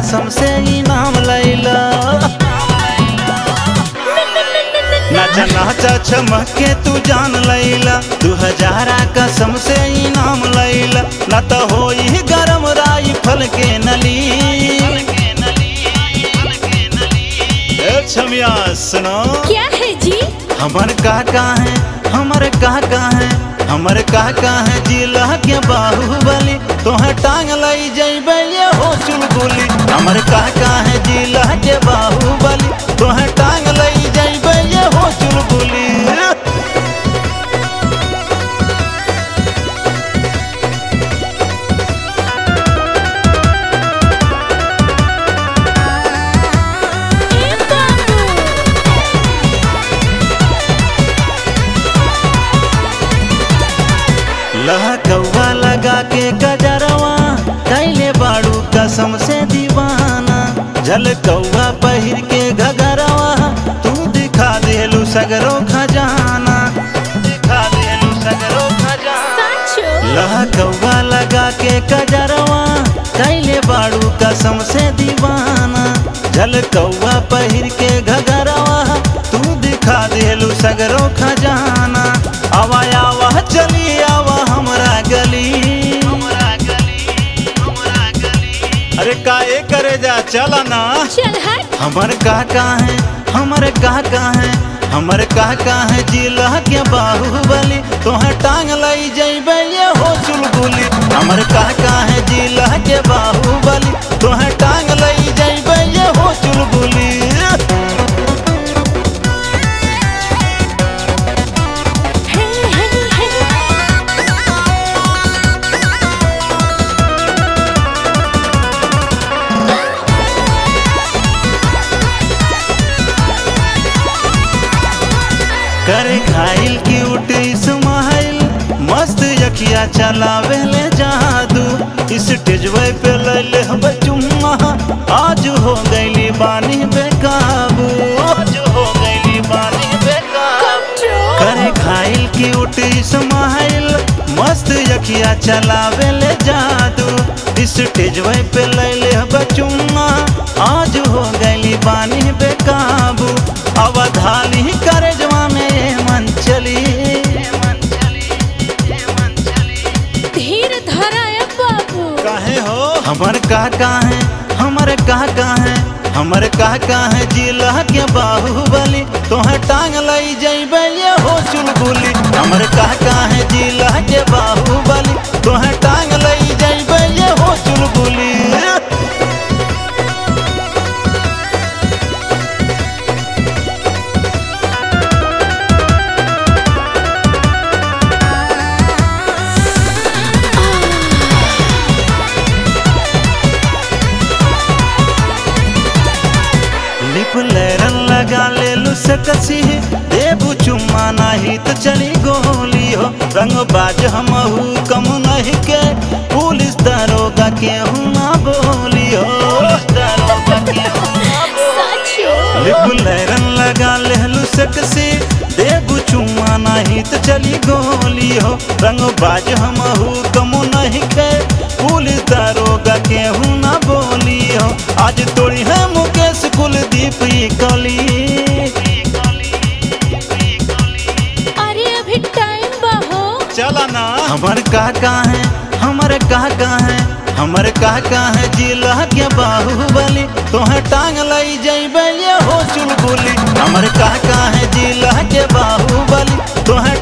कसम से इनाम लैला नाचा नाचा चमक के तू जान लैला दू हजारा कसम से इनाम लैला न तो होई गरम राई फल के नली ए छमिया सुनो क्या है जी हमर काका है हमर काका है हमर काका है जिला के बाहुबली तोहे टांग लई जइबे ये हो चुलबुली हमर काका है जिला के बाहुबली तोहे टांग लई जइबे ये हो चुलबुली ए बाबू लहकौवा लगा के गजरवा कैले बाड़ू कसम से दीवाना झलकौवा पहिर के घगरवा तू दिखा देलू सगरो खजाना दिखा देलू सगरो खजाना साचो लहकौवा लगा के गजरवा कैले बाड़ू कसम से दीवाना झलकौवा पहिर के घगरवा तू दिखा देलू सगरो खजाना आवा आवा चली आवा हमरा गली हमरा गली हमरा गली अरे का ए करे जा चला ना चल हट हमर काका है हमर काका है हमर काका है जिला के बाहुबली तोहे टांग लई जइबे ये हो चुलबुली हमर काका है जिला के बाहुबली तोहे टांग लई जइबे ये हो चुलबुली हे हे हे करे खाइल की उठी स्माइल मस्त यखिया चलावे ले जादू स्टेजवे पे ले ले हम चुम्मा आज हो गईली बानी बेकाबू आज हो गईली बानी बेकाबू कंट्रोल करे खाइल की उठी स्माइल मस्त यखिया चलावे ले जादू स्टेजवे पे ले ले बचुम्मा आज हो गईली बानी बेकाबू अवधाली करे जवाने ये मन चली धीर धरा ए बाबू काहे हो हमर काका है हमर काका है हमर काका है जिला के बाहुबली तोहे टांग लई जइबे ये हो चुलबुली हमर काका है जिला के बाहुबली तोहे टांग लई जइबे ये हो चुलबुली लिप लैरन लगा ले लू सकसी देबू चुम्मा नाही तो चली गोली हो रंग बाज हमहू कम नहीं के पुलिस दरोगा के हूँ ना बोली हो दरोगा के हूँ ना साचो लिप लैरन लगा ले लू सकसी देबू चुम्मा नाही तो चली गोली हो रंग बाज हमहू कम नहीं के पुलिस दरोगा के हूँ ना बोली हो आज तोड़ी है मुकेश कुलदीप ई कली अरे अभी टाइम बहो चला ना हमर काका है हमर काका है हमर काका है जिला के बाहुबली तोहे टांग लई जइबे ये हो चुलबुली हमर काका है जिला के बाहुबली तोहे